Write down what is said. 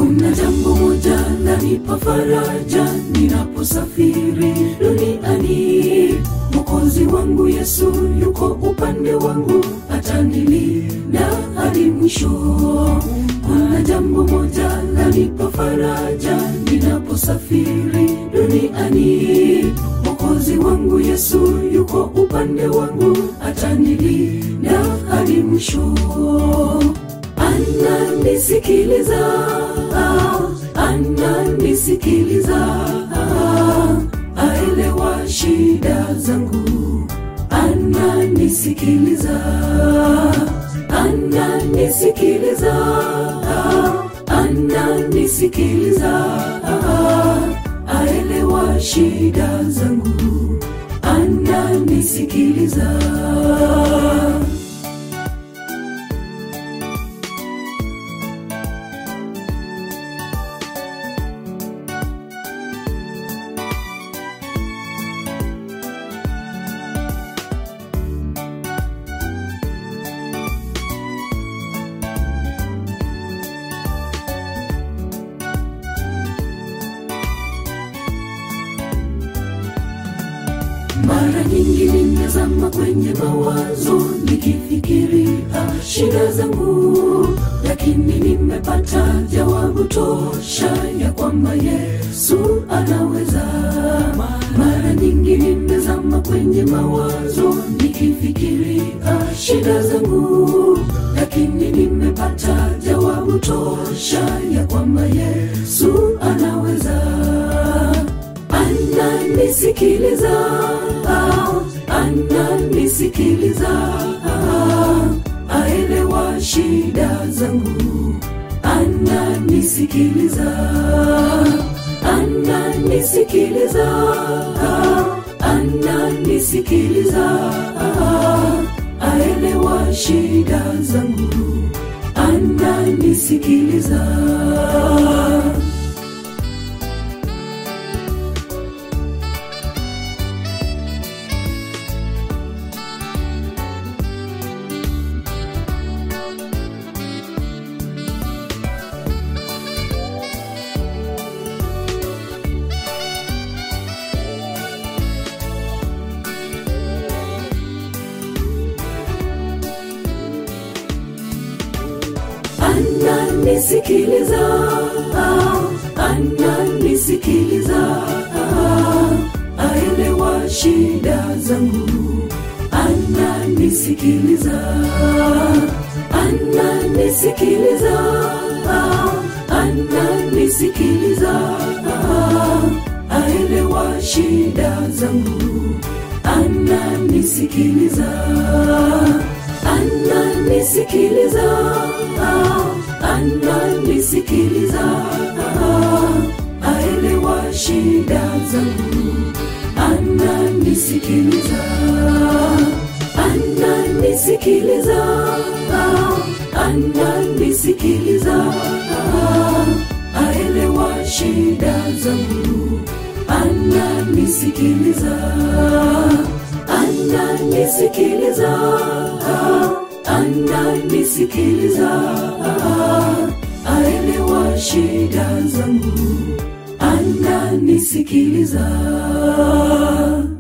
kuna jambo moja lanipa faraja ninaposafiri duniani mokozi wangu yesu yuko upande wangu atanilinda hadi mwisho kuna jambo moja lanipa faraja ninaposafiri duniani mokozi wangu yesu yuko upande wangu atanilinda hadi mwisho ananisikiliza ananisikiliza aelewa shida zangu ananisikiliza ananisikiliza ananisikiliza aelewa shida zangu ananisikiliza mara nyingi nimezama kwenye mawazo nikifikiria shida zangu lakini nimepata jawabu tosha ya kwamba yesu anaweza mara nyingi nimezama kwenye mawazo nikifikiria shida zangu lakini nimepata jawabu tosha ya kwamba yesu anaweza ananisikiliza ananisikiliza aelewa shida zangu ananisikiliza ananisikiliza ananisikiliza aelewa shida zangu ananisikiliza ananisikiliza ananisikiliza aelewa shida zangu ananisikiliza ananisikiliza ananisikiliza aelewa shida zangu ananisikiliza ananisikiliza ananisikiliza aelewa shida zangu ananisikiliza ananisikiliza ananisikiliza aelewa shida zangu ananisikiliza ananisikiliza ananisikiliza aelewa shida zangu ananisikiliza